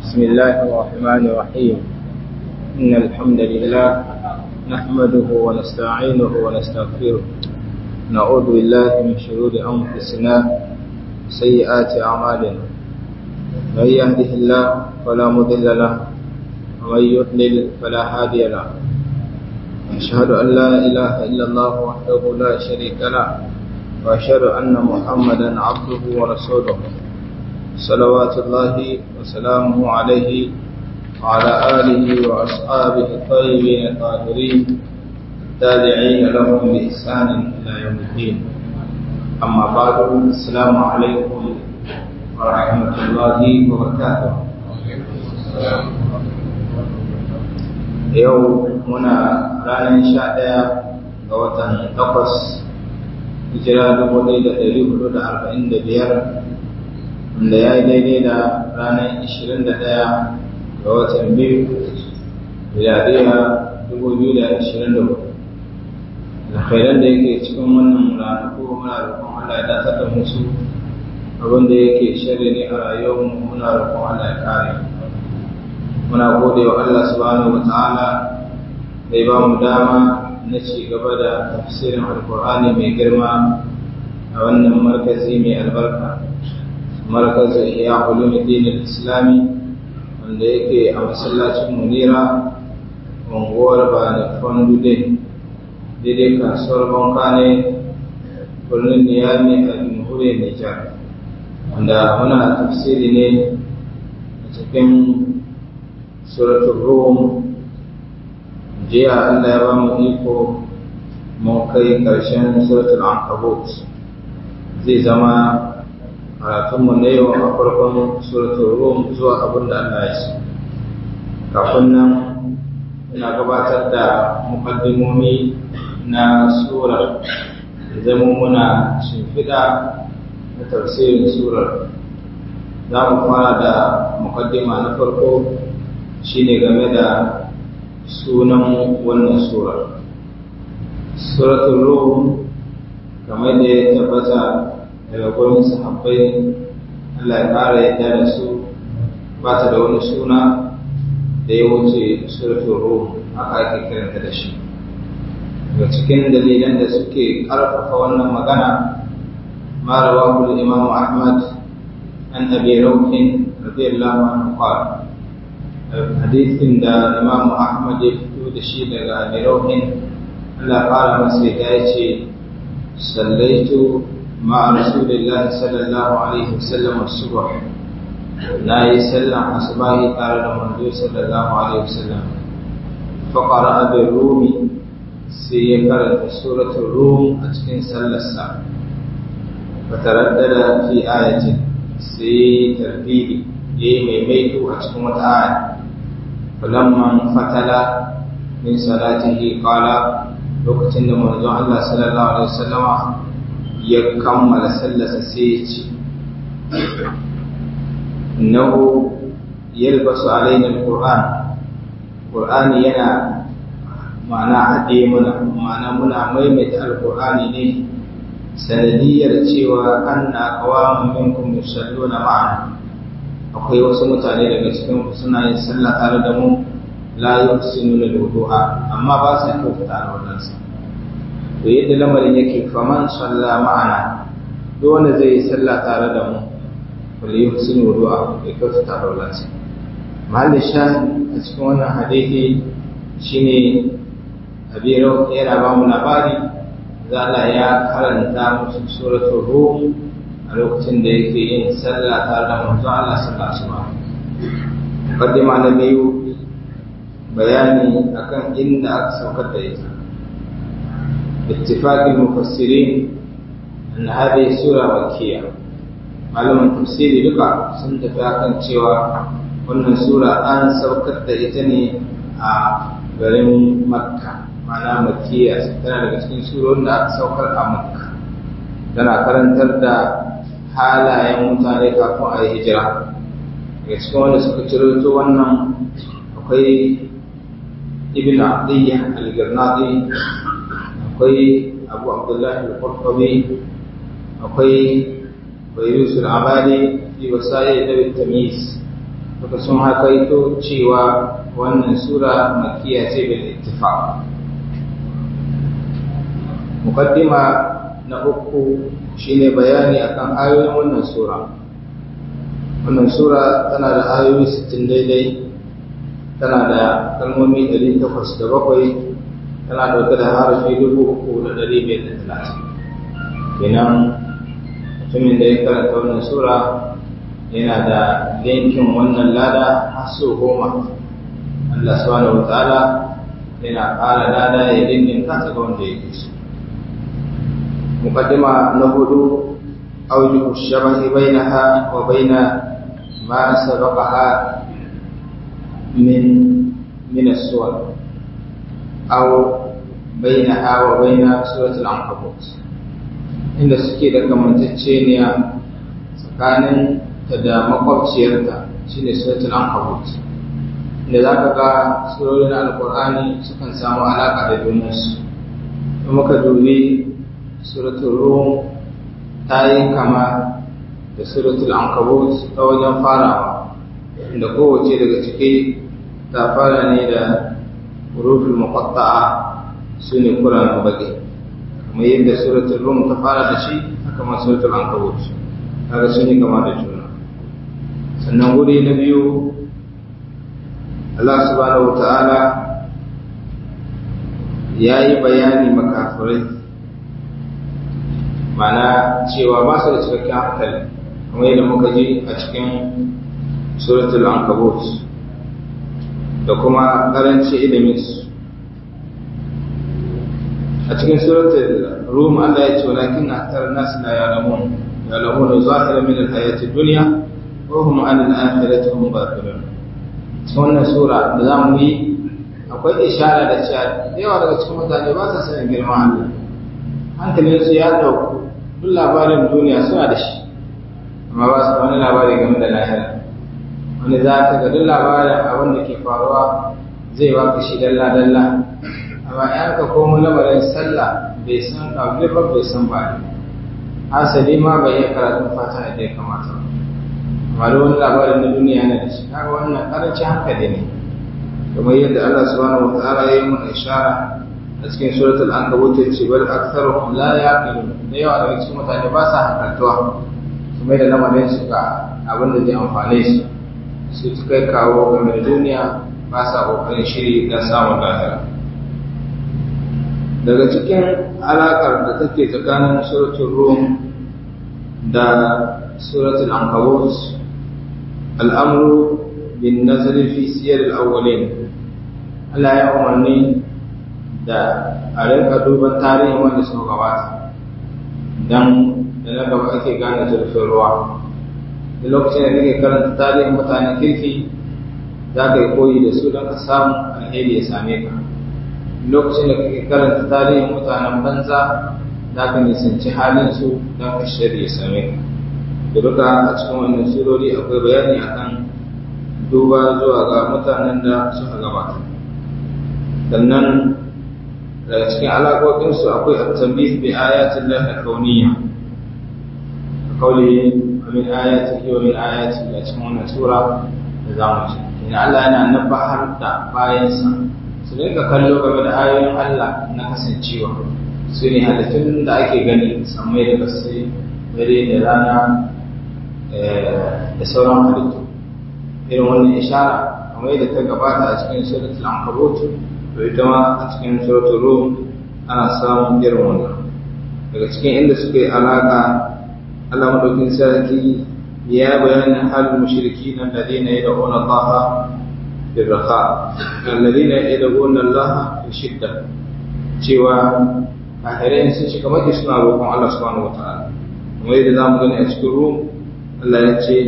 بسم الله الرحمن الرحيم إن الحمد لله نحمده ونستعينه ونستغفره نعوذ بالله من شرور أنفسنا وسيئات أعمالنا من يهده الله فلا مضل له ومن يضلل فلا هادي له أشهد أن لا إله إلا الله وحده لا شريك له وأشهد أن محمدا عبده ورسوله صلوات الله وسلامه عليه وعلى آله وأصحابه الطيبين الطاهرين التابعين لهم بإحسان إلى يوم الدين أما بعد السلام عليكم ورحمة الله وبركاته yau muna ranar sha ɗaya ga watan takwas hijira dubu ɗaya da ɗari hudu da arba'in da biyar wanda ya yi daidai da ranar ishirin da ɗaya ga watan biyu miladiya dubu biyu da ashirin da hudu alkhairan da yake cikin wannan ranaku muna roƙon Allah ya datar da musu abin da yake shirya ne a rayuwarmu muna roƙon Allah ya kare muna gode wa Allah subhanahu wa ta'ala da ya ba mu dama na ci gaba da tafsirin alkur'ani mai girma a wannan markazi mai albarka markazin iya ulumuddin islami wanda yake a masallacin munira unguwar bani fondude daidai kasuwar banka ne birnin niyami a jamhuriyar nijar wanda muna tafsiri ne a cikin suratul rum jiya Allah ya ba mu iko mun kai ƙarshen suratul ankabut zai zama karatunmu na yau a farkon suratul rum zuwa abin da Allah ya so kafin nan ina gabatar da mukaddimomi na surar zama muna shimfiɗa na tafsirin surar za mu fara da mukaddima na farko shine game da sunan wannan surar suratul rum kamar da ya tabbata daga gurin sahabbai Allah ya ƙara yadda da su ba ta da wani suna da ya wuce suratul rum haka ake kiranta da shi daga cikin dalilan da suke ƙarfafa wannan magana ma rawahu imam Ahmad an abi rawhin radiyallahu anhu qala hadisin da imam ahmad ya fito da shi daga amirauhin allah fara masa ya ce sallaitu ma'a rasulillah sallallahu alaihi wasallam subh na yi sallan asubahi tare da manzo sallallahu alaihi wasallam faqara bi rumi sai ya karanta suratul rum a cikin sallarsa fataraddada fi ayatin sai tartibi yayi maimaito a cikin wata aya falamman fatala min salatihi qala lokacin da manzon Allah sallallahu alaihi wasallama ya kammala sallarsa sai ya ce innahu yalbasu alaina alquran qur'ani yana ma'ana haɗe muna ma'ana muna maimaita alqur'ani ne sanadiyar cewa anna qawamun minkum yusalluna ma'ana akwai wasu mutane daga cikin suna yin sallah tare da mu la yuhsinu lil wudu'a amma ba sa kyautata alwalan sa to yadda lamarin yake faman salla ma'ana duk wanda zai yi sallah tare da mu wal yuhsinu wudu'a ya kyautata alwalan sa mahallin shahid a cikin wannan hadisi shine abiro yana ba mu labari za Allah ya karanta musu suratul rum a lokacin da yake yin sallah tare da manzo Allah sallallahu alaihi wasallam mukaddima na biyu bayani akan inda aka saukar da ita ittifaq al-mufassirin an hadhihi sura makkiyya malaman tafsiri duka sun tafi akan cewa wannan sura an saukar da ita ne a garin makka ma'ana makkiya tana daga cikin surorin da aka saukar a makka tana karantar da halayen mutane kafin a yi hijira daga cikin wanda suka ciro wannan akwai ibn abdiyya al-girnadi akwai abu abdullahi al-qurtubi akwai bayrus al-abadi fi wasai da tamyiz suka sun hakaito cewa wannan sura makiya ce bil ittifaq muqaddima na uku shine bayani akan ayoyin wannan sura wannan sura tana da ayoyi 60 daidai tana da kalmomi 807 tana dauke da harafi 3530 kenan mutumin da ya karanta wannan sura yana da yankin wannan lada har so goma Allah subhanahu wa ta'ala yana ƙara lada ya dindin kasa ga wanda ya ke so muqaddima na hudu awjuhu shabahi bainaha wa baina ma sabaqaha min min as-suwar aw bainaha wa baina suratul ankabut inda suke da kamantacceniya tsakanin ta da makwabciyarta shine suratul ankabut inda za ka ga surorin alkur'ani sukan samu alaƙa da junansu in muka dubi suratul rum ta yi kama da suratul ankabut ta wajen farawa inda kowace daga ciki ta fara ne da hurufin muqatta'a su ne kuran baki kamar yadda suratul rum ta fara da shi haka ma suratul ankabut kaga sun yi kama da juna sannan wuri na biyu Allah subhanahu wata'ala ya yi bayani makafirai mana cewa ba su da cikakken hankali kamar yadda muka ji a cikin suratul ankabut da kuma karanci iliminsu a cikin suratul rum Allah ya ce walakin aktar nas la ya'lamun ya'lamuna zahiran min al-hayati dunya wa hum an al-akhirati hum ghafilun cikin wannan sura da za mu yi akwai ishara da cewa yawa daga cikin mutane ba sa sanin girman Allah hankalinsu ya dauku duk labarin duniya suna da shi amma ba su da wani labari game da lahira wani za ka ga duk labarin abin da ke faruwa zai baka shi dalla dalla amma in ka komo lamarin sallah bai san kabli ba bai san ba hasali ma bai yi karatun fata da ya kamata amma da wani labarin na duniya na da shi kaga wannan karancin hankali ne kamar yadda Allah subhanahu wa ta'ala ya yi mana ishara a cikin suratul ankabut ya ce bal aktharuhum la yaqilun da yawa daga cikin mutane ba sa hankaltuwa su mai da lamarin su ga abin da zai amfane su su kai kawo game da duniya ba sa kokarin shiri don samun lahira daga cikin alakar da take tsakanin suratul rum da suratul ankabut al'amru bin nazari fi siyar al'awwalin Allah ya umarni da a rinka duban tarihin wanda suka gabata don da na gaba ake gane zurfin ruwa da lokacin da kake karanta tarihin mutanen kirki za ka yi koyi da su don ka samu alheri ya same ka lokacin da kake karanta tarihin mutanen banza za ka nisanci halin su don ka shari ya same ka da duka a cikin wannan surori akwai bayani akan duba zuwa ga mutanen da suka gabata sannan daga cikin alaƙoƙinsu akwai at-tambih bi ayatin lahi kauniyya kauli min ayati wa min ayati a cikin wannan sura da zamu ci ina Allah yana nabahar da bayansa su rinka kallo game da ayoyin Allah na kasancewa su ne halittun da ake gani sammai da kasai dare da rana da sauran halittu irin wannan ishara kamar yadda ta gabata a cikin suratul ankabut to ita ma a cikin suratul rum ana samun irin wannan daga cikin inda suka yi alaka Allah madaukin sarki ya bayanin halin mushriki nan da dina ya da'una Allah fi raha alladina yad'una Allah fi shidda cewa kafirai sun shiga maki suna roƙon Allah subhanahu wataala kuma yadda zamu gani a cikin rum Allah ya ce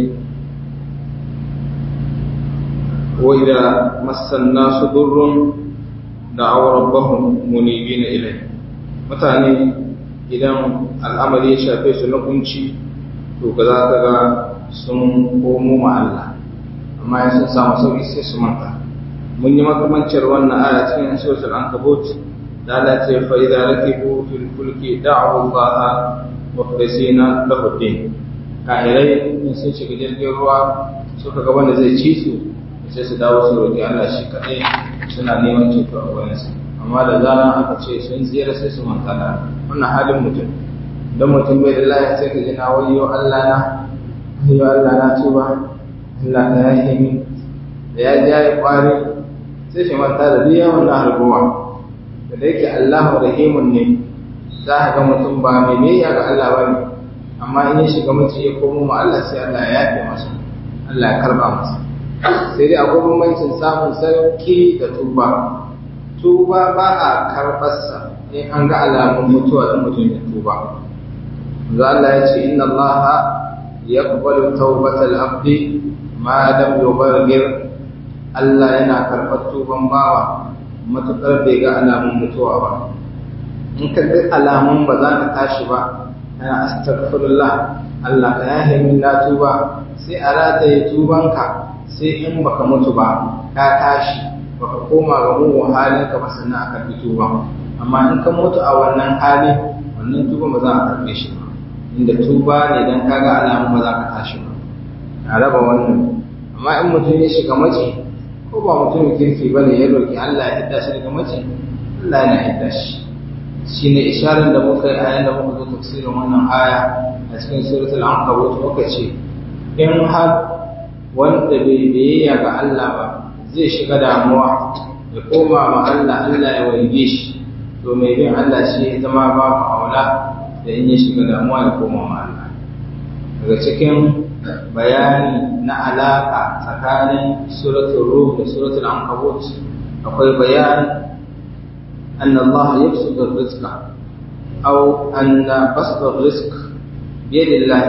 wa idza massan nasu durrun da'aw rabbahum munibina ilayhi mutane idan al'amari ya shafe su na kunci to ga za ka ga sun komo ma Allah amma ya sun samu sauki sai su manta mun yi makamancin wannan aya cikin suratul ankabut da Allah ce fa idza rakibu fil fulki da'u Allah mukhlisina lahu din kahirai in sun shiga jirgin ruwa suka ga wanda zai ci su sai su dawo su roƙi Allah shi kaɗai suna neman ceto a wurinsa amma da zaran aka ce sun tsira sai su manta da wannan halin mutum don mutum bai da lafiya sai ka ji na wayo Allah na wayo Allah na tuba Allah ka yahe min da ya ja ya kwari sai shi manta da duk yawan na harbuwa da da yake Allah rahimun ne za ka ga mutum ba mai biyayya ga Allah ba ne amma in ya shiga mutum ya komo ma Allah sai Allah ya yafe masa Allah ya karba masa sai dai akwai bambancin samun sarki da tuba tuba ba a karɓarsa in an ga alamun mutuwa da mutum ya tuba za Allah ya ce inna Allah ya kubalu taubatal abdi ma lam yubargir Allah yana karɓar tuban bawa matuƙar bai ga alamun mutuwa ba in ka ga alamun ba za ka tashi ba ana astaghfirullah Allah ka yahe min na tuba sai a rataye tubanka sai in baka mutu ba ka tashi baka koma ga mugun halin ka ba sannan a karbi tuba amma in ka mutu a wannan hali wannan tuba ba za a karbe shi ba inda tuba ne dan kaga alamun ba za ka tashi ba a raba wannan amma in mutum ya shiga mace ko ba mutum kirki ba ne ya roki Allah ya hidda shi daga mace Allah yana hidda shi shine isharar da muka yi a yayin da muka zo tafsirin wannan aya a cikin suratul ankabut muka ce in har wanda bai biyayya ga Allah ba zai shiga damuwa ya koma ma Allah Allah ya wange shi to mai bin Allah shi ya zama ba ku aula da in ya shiga damuwa ya koma ma Allah daga cikin bayani na alaka tsakanin suratul rum da suratul ankabut akwai bayani أن الله يبسط الرزق أو أن بسط الرزق بيد الله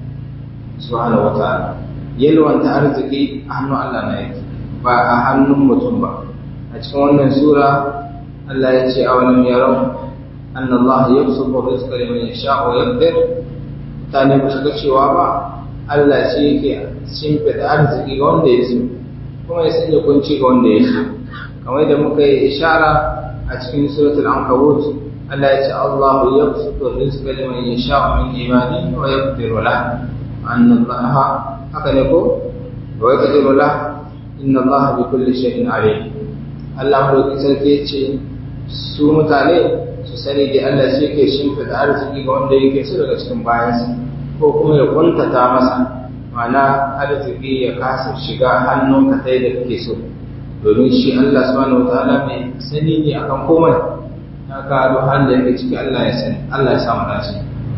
سبحانه وتعالى yalwanta arziki a hannun Allah na yake ba a hannun mutum ba a cikin wannan sura Allah ya ce a wani yaron anna Allah ya fi suko rizqa liman yasha wa yaqdir mutane ba su ga cewa ba Allah shi yake shimfiɗa arziki ga wanda ya so kuma ya sanya kunci ga wanda ya so kamar da muka yi ishara a cikin suratul ankabut Allah ya ce Allah ya fi suko rizqa liman yasha min ibadihi wa yaqdiru lahu anna Allah haka ne ko wa yaqdiru la inna Allah bi kulli shay'in alim Allah mu sarki ce su mutane su sani da Allah shi yake shimfida arziki ga wanda yake so daga cikin bayansa ko kuma ya kuntata masa ma'ana arziki ya kasa shiga hannun ka sai da kake so domin shi Allah subhanahu wataala mai sani ne akan komai haka duk halin da yake ciki Allah ya sani Allah ya samu dace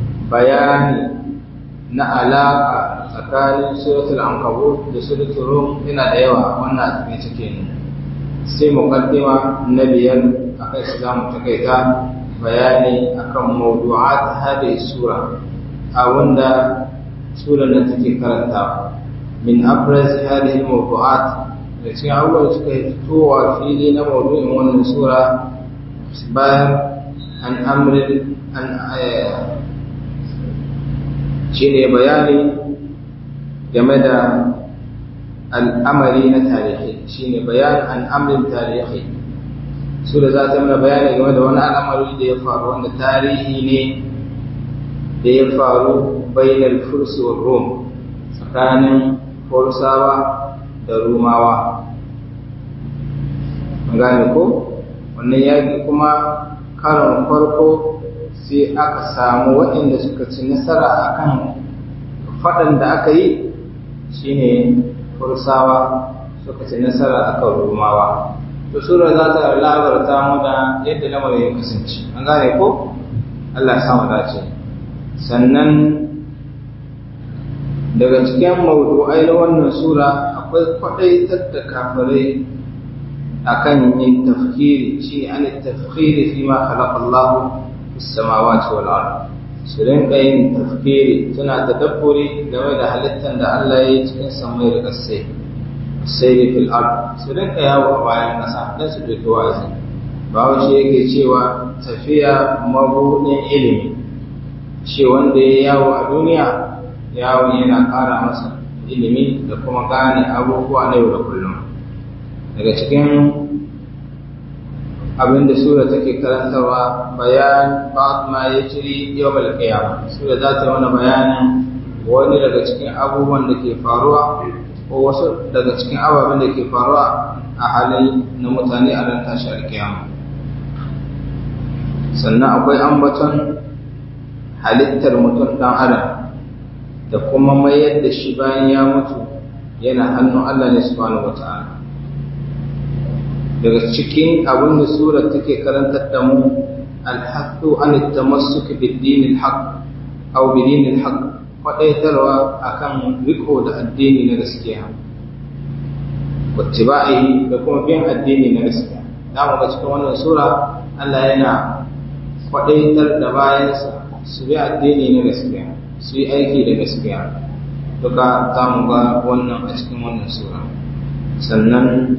bayani na alaka tsakanin suratul ankabut da suratul rum yana da yawa wannan a cikin cike ne sai muqaddima na biyar akai su zamu takaita bayani akan mawdu'at hadhihi sura a wanda sura da take karanta min abraz hadhihi mawdu'at da cikin abubuwan suka yi fitowa fili na mawdu'in wannan sura bayan an amrin an shine bayani game da al'amari na tarihi shine bayan al'amrin tarihi su da za ta mana bayani game da wani al'amari da ya faru wanda tarihi ne da ya faru bainar fursu wa rom tsakanin fursawa da rumawa gane ko wannan yaƙi kuma karon farko sai aka samu waɗanda suka ci nasara akan faɗan da aka yi shine fursawa suka ci nasara akan rumawa to sura za ta labarta mu da yadda lamarin ya kasance an gane ko Allah ya samu dace sannan daga cikin mawdu'ai na wannan sura akwai kwaɗaitar da kafirai akan yin tafkiri shi an tafkiri fi ma khalaqa Allahu السماوات والأرض su rinka yin tafkiri suna tadabburi game da halittar da Allah ya yi cikin samai da ƙasai sai da fil ard su rinka yawo a bayan ƙasa don su ɗauki wa'azi bawo shi yake cewa tafiya mabuɗin ilimi shi wanda ya yawo a duniya yawon yana ƙara masa ilimi da kuma gane abubuwa na yau da kullum daga cikin abinda sura take karantarwa bayan ma ya jiri yau malkiyama sura za ta mana bayanin wani daga cikin abubuwan da ke faruwa ko wasu daga cikin ababen da ke faruwa a halin na mutane a ran tashi alkiyama sannan akwai ambaton halittar mutum ɗan adam da kuma mayar da shi bayan ya mutu yana hannun Allah ne subhanahu wata'ala daga cikin abin da surar take karantar da mu alhaqqu an tamassuk bid-din al-haqq aw bidin al-haqq faɗaitarwa akan riko da addini na gaskiya wattiba'i da kuma bin addini na gaskiya da mu ga cikin wannan sura Allah yana faɗaitar da bayansa su bi addini na gaskiya su yi aiki da gaskiya duka za mu ga wannan a cikin wannan sura sannan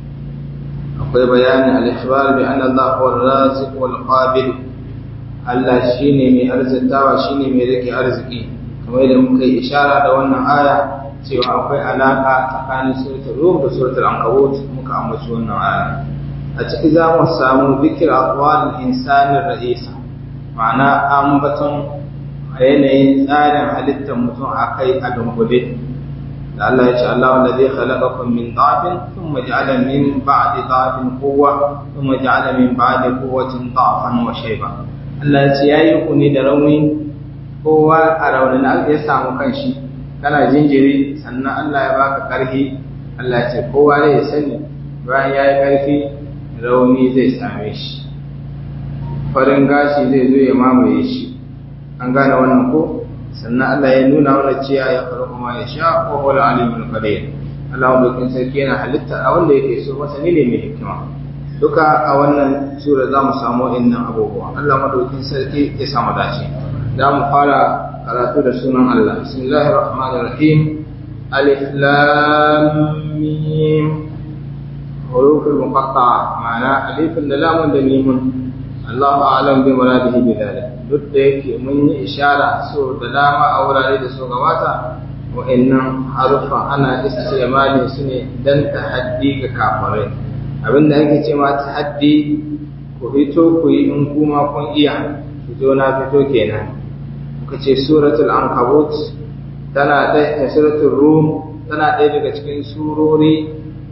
akwai bayanin al-ikhbar bi anna Allah huwa ar-raziq wal qabil Allah shine mai arzikawa shine mai rike arziki kamar yadda muka yi ishara da wannan aya cewa akwai alaka tsakanin suratul rum da suratul ankabut muka ambaci wannan aya a ciki za mu samu zikir aqwal insanin ra'isa ma'ana ambaton a yanayin tsarin halittar mutum a kai a dunkule da Allah ya ce Allah wanda zai khalaqakum min dhafin thumma ja'ala min ba'di dhafin quwwa thumma ja'ala min ba'di quwwatin dhafan wa shayba Allah ya ce yayi ku ne da rauni kowa a raunin da ya samu kanshi kana jinjiri sannan Allah ya baka karfi Allah ya ce kowa ne ya sani bayan yayi karfi rauni zai same shi farin gashi zai zo ya mamaye shi an gane wannan ko sannan Allah ya nuna mana cewa ya faru kuma ya sha ko wala alimul qadir Allah wanda kin sarki yana halitta abin da yake so masa ne mai hikima duka a wannan sura za mu samu innan abubuwa Allah madaukin sarki ya samu dace za mu fara karatu da sunan Allah bismillahir rahmanir rahim alif lam mim huruful muqatta'a ma'ana alifun da lamun da mimun Allahu a'lam bi muradihi bi dhalik duk da yake mun yi ishara so da dama a wurare da so gabata wa'annan harufa ana istimali su ne dan tahaddi ga kafirai abinda ake ce ma tahaddi ku fito ku yi in kuma kun iya fito na fito kenan muka ce suratul ankabut tana da suratul rum tana ɗaya daga cikin surori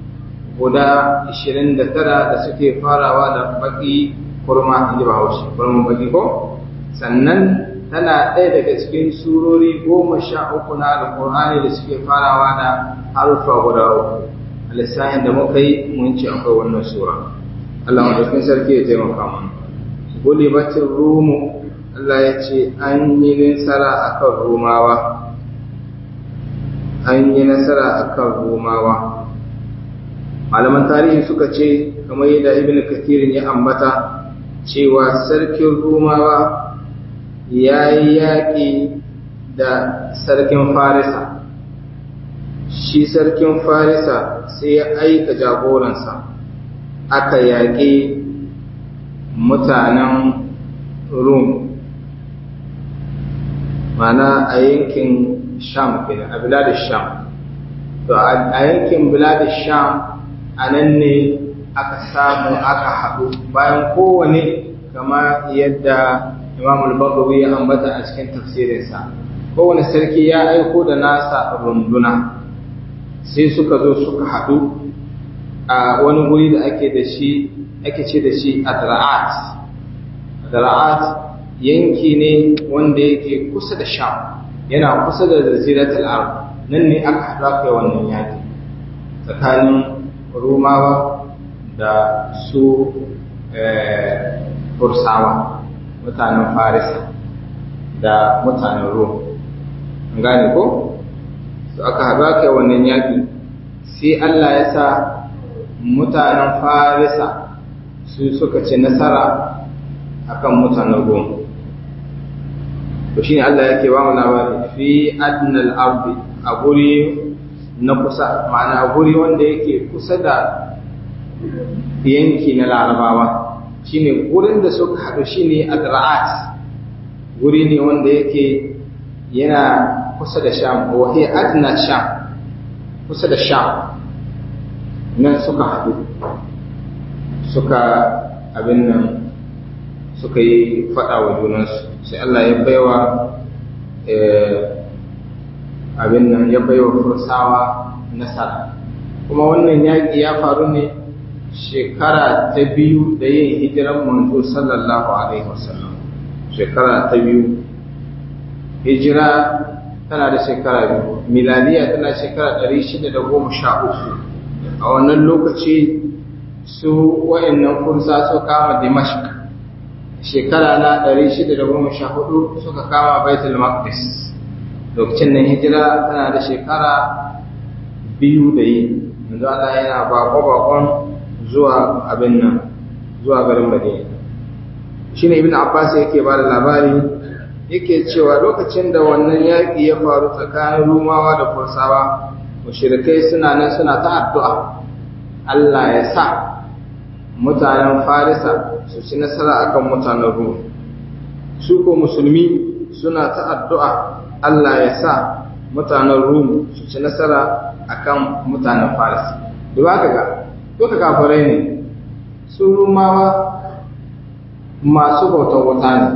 guda 29 da suke farawa da baki kurma inji bahaushe kurman baki ko sannan tana ɗaya daga cikin surori goma sha uku na alƙur'ani da suke farawa da harufa guda uku a lissafin da muka yi mun ce akwai wannan sura Allah madaukin sarki ya taimaka mana gulibatin rumu Allah ya ce an yi nasara akan rumawa an yi nasara akan rumawa malaman tarihi suka ce kamar yadda ibn kathirin ya ambata cewa sarkin rumawa ya yi yaƙi da sarkin farisa shi sarkin farisa sai ya aika jagoransa aka yaƙi mutanen rum mana a yankin sham kenan a biladun sham to a yankin biladun sham a nan ne aka samu aka haɗu bayan kowane kama yadda imam al-bagawi ya ambata a cikin tafsirinsa kowane sarki ya aiko da nasa runduna sai suka zo suka haɗu a wani guri da ake da shi ake ce da shi adra'at adra'at yanki ne wanda yake kusa da sham yana kusa da jaziratul arab nan ne aka haɗa kai wannan yaki tsakanin rumawa da su fursawa mutanen farisa da mutanen rum gane ko su aka haɗa kai wannan yaƙi sai allah ya sa mutanen farisa su suka ci nasara akan mutanen rum to shine allah yake ba mu labari fi adnal ardi a guri na kusa ma'ana a guri wanda yake kusa da yanki na larabawa shine gurin da suka haɗu shine adra'at guri ne wanda yake yana kusa da sham wa hiya adna sham kusa da sham nan suka haɗu suka abin nan suka yi faɗa wa junansu sai Allah ya baiwa abin nan ya baiwa fursawa nasara kuma wannan yaƙi ya faru ne shekara ta biyu da yin hijiran manzo sallallahu alaihi wasallam shekara ta biyu hijira tana da shekara biyu miladiya tana shekara ɗari shida da goma sha uku a wannan lokaci su wa'annan kursa su kama dimashq shekara na ɗari shida da goma sha hudu suka kama baitul maqdis lokacin nan hijira tana da shekara biyu da yi yanzu Allah yana bako-bakon zuwa abin nan zuwa garin madina shi ne ibn abbas yake ba da labari yake cewa lokacin da wannan yaƙi ya faru tsakanin rumawa da kursawa mushrikai suna nan suna ta addu'a Allah ya sa mutanen farisa su ci nasara akan mutanen rum su ko musulmi suna ta addu'a Allah ya sa mutanen rum su ci nasara akan mutanen farisa duba ka ga duka kafirai ne su rumawa masu bautar wuta ne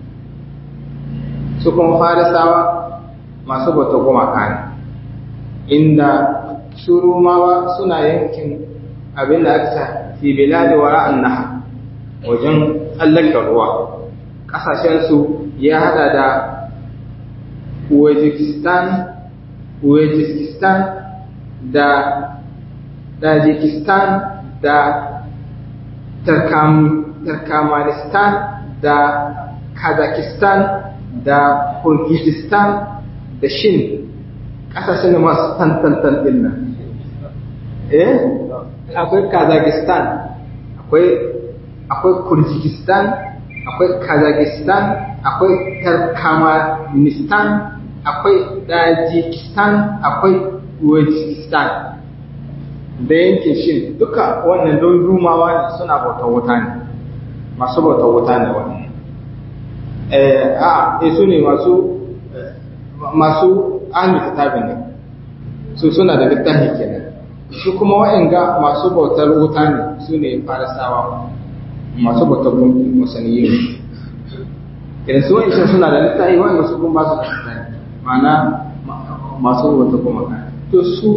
su kuma farisawa masu bautar gumaka ne inda su rumawa suna yankin abin da aka fi biladi wa ra'an naha wajen tsallaka ruwa ƙasashensu ya hada da Uzbekistan, Uzbekistan da Tajikistan da Turkmenistan da Kazakhstan da Kyrgyzstan da Shin ƙasashen da masu tantantan ɗin nan. Eh? Akwai Kazakhstan, akwai akwai Kyrgyzstan, akwai Kazakhstan, akwai Turkmenistan, akwai Tajikistan, akwai Uzbekistan. da yankin shin duka wannan don rumawa ne suna bautar wuta ne masu bautar wuta ne wannan eh a eh su ne masu masu ahli kitabin ne su suna da littafi kenan su kuma wa'anga masu bautar wuta ne su ne farisawa masu bautar gunki musaniyi idan su wa'ancan suna da littafi wa'anga su kuma ba su da littafi ma'ana masu bautar gumaka to su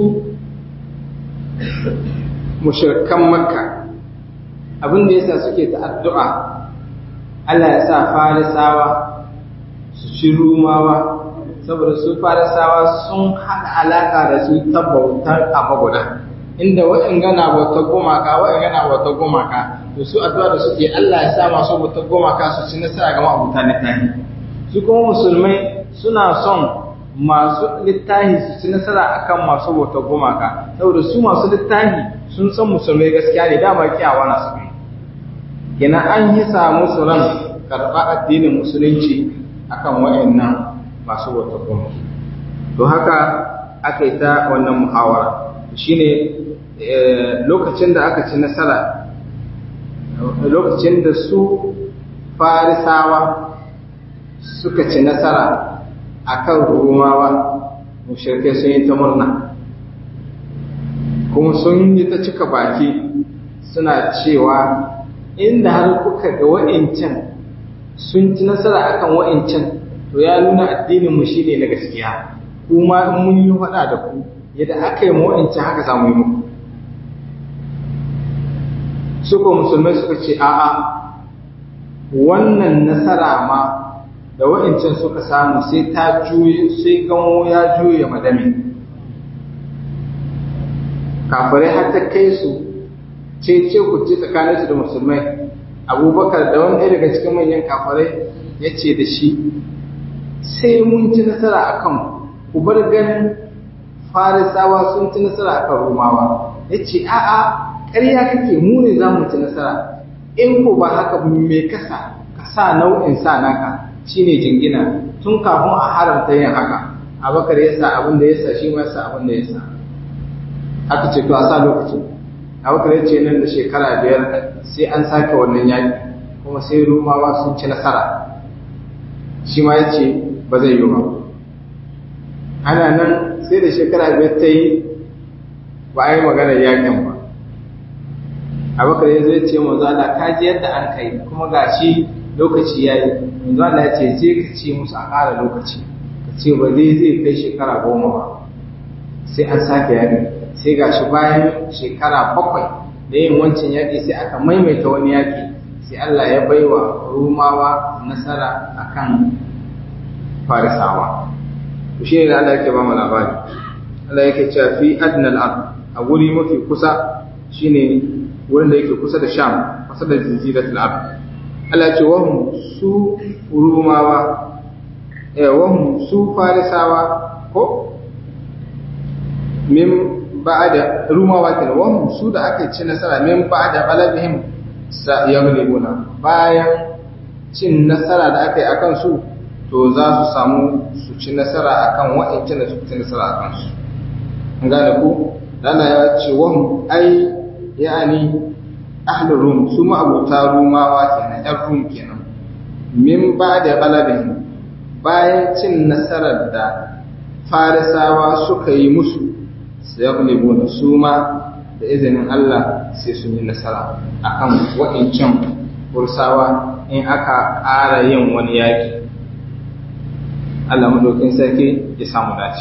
mushirkan makka abin da yasa suke ta addu'a Allah ya sa farisawa su ci rumawa saboda su farisawa sun haɗa alaƙa da su ta bautar abu guda inda wa'in gana bautar gumaka wa'in gana bautar gumaka to su addu'a da suke Allah ya sa masu bautar gumaka su ci nasara ga ma'abuta littafi su kuma musulmai suna son masu littafi su ci nasara akan masu bautar gumaka saboda su masu littafi sun san musulmai gaskiya ne dama kiyawa na su Gina an yi samu su ran karɓa addinin musulunci akan wa'annan masu bautar gumaka to haka aka yi ta wannan muhawara shine lokacin da aka ci nasara lokacin da su farisawa suka ci nasara akan rumawa mushrikai sun yi ta murna kuma sun yi ta cika baki suna cewa inda har kuka ga wa'incan sun ci nasara akan wa'incan to ya nuna addinin mu shine na gaskiya kuma in mun yi faɗa da ku yadda aka yi wa'incan haka za mu yi muku suka musulmai suka ce a'a wannan nasara ma da wa'incan suka samu sai ta juye sai gamo ya juye madami kafirai har ta kai su ce ce ku ce tsakaninsu da musulmai abubakar da wani ɗaya daga cikin manyan kafirai ya ce da shi sai mun ci nasara a kan ku bar ganin farisawa sun ci nasara a kan rumawa ya ce a'a ƙarya kake mu ne za mu ci nasara in ko ba haka mai kasa ka sa nau'in sa naka shine jingina tun kafin a haramta yin haka abakar ya sa abin da ya sa shi ma sa abin da ya sa aka ce to a sa lokaci abakar ya ce nan da shekara biyar sai an sake wannan yaƙi kuma sai rumawa sun ci nasara shi ma ya ce ba zai yi ba ana nan sai da shekara biyar ta yi ba a yi maganar yaƙin ba abakar ya zai ce manzo Allah ka ji yadda an kai kuma gashi lokaci yayi manzo Allah ya ce je ka ce musu a ƙara lokaci ka ce ba zai zai kai shekara goma ba sai an sake yaƙi sai gashi bayan shekara bakwai da yin wancan yaƙi sai aka maimaita wani yaƙi sai Allah ya baiwa rumawa nasara akan farisawa to shi ne Allah yake ba mu labari Allah yake cewa fi adnal ard a wuri mafi kusa shine wurin da yake kusa da Sham kusa da jaziratul ard Allah ce wahum su rumawa eh wahum su farisawa ko min ba'da rumawa kenan wahum su da aka ci nasara min ba'da qalabihim sa yaghlibuna bayan cin nasara da aka yi akan su to za su samu su ci nasara akan wa'ancan da su ci nasara akan su an gane ku Allah ya ce wahum ai yani ahlul rum su ma abota rumawa kenan yan rum kenan min ba da galabin bayan cin nasarar da farisawa suka yi musu su ya su ma da izinin Allah sai sun yi nasara akan waɗancan fursawa in aka ƙara yin wani yaƙi Allah madaukin sarki ya samu dace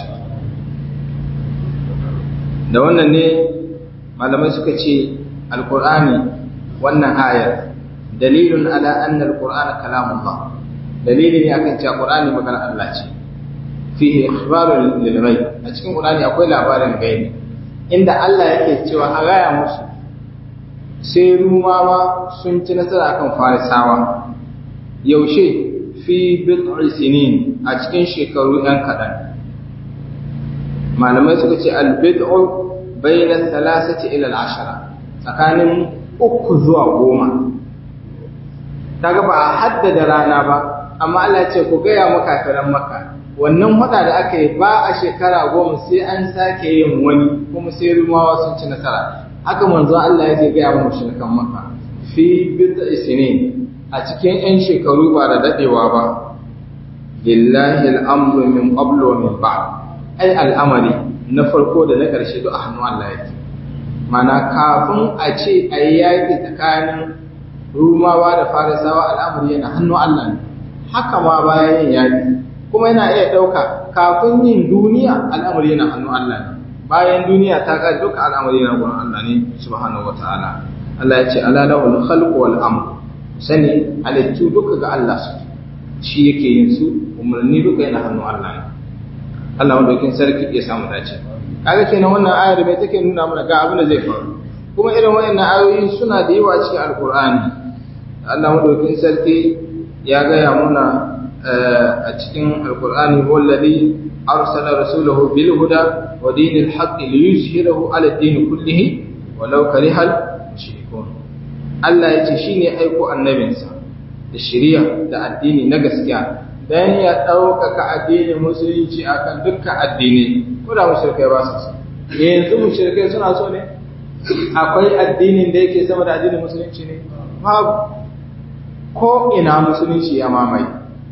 da wannan ne malamai suka ce alkur'ani wannan ayar dalilun ala anna alqur'ana kalamullah dalili ne akan cewa qur'ani magana Allah ce fihi ikhbaru lil ghaib a cikin qur'ani akwai labarin gaibi inda Allah yake cewa a gaya musu sai rumawa sun ci nasara akan farisawa yaushe fi bid'i sinin a cikin shekaru ɗan kaɗan malamai suka ce al-bid'u bayna thalathati ila al-ashara tsakanin uku zuwa goma kaga ba a haddada rana ba amma Allah ce ku gaya maka kafiran maka wannan hada da aka yi ba a shekara goma sai an sake yin wani kuma sai rumawa sun ci nasara haka manzo Allah ya ce gaya wa mushrikan maka fi bid'i sinin a cikin yan shekaru ba da dadewa ba lillahi al-amru min qablu wa min ba'd ai al'amari na farko da na ƙarshe duk a hannun Allah yake mana kafin a ce a yi yaƙi tsakanin rumawa da farisawa al'amari yana hannun Allah ne haka ma bayan yin yaƙi kuma yana iya ɗauka kafin yin duniya al'amari yana hannun Allah ne bayan duniya ta ƙari duka al'amari yana gurin Allah ne subhanahu wa ta'ala Allah ya ce ala lahul khalqu wal amr sani halittu duka ga Allah su shi yake yin su umarni duka yana hannun Allah ne Allah madaukin sarki ya samu dace kaga kenan wannan ayar mai take nuna mana ga abin da zai faru kuma irin wayannan ayoyi suna da yawa cikin alkur'ani Allah madaukin sarki ya gaya muna a cikin alkur'ani wallazi arsala rasulahu bil huda wa dinil haqqi liyuzhirahu ala din kullihi walau karihal mushrikun Allah yace shine aiko annabinsa da shari'a da addini na gaskiya dan ya ɗaukaka addinin musulunci akan dukkan addini ko da mushrikai ba su so yanzu mushrikai suna so ne akwai addinin da yake sama da addinin musulunci ne babu ko ina musulunci ya mamaye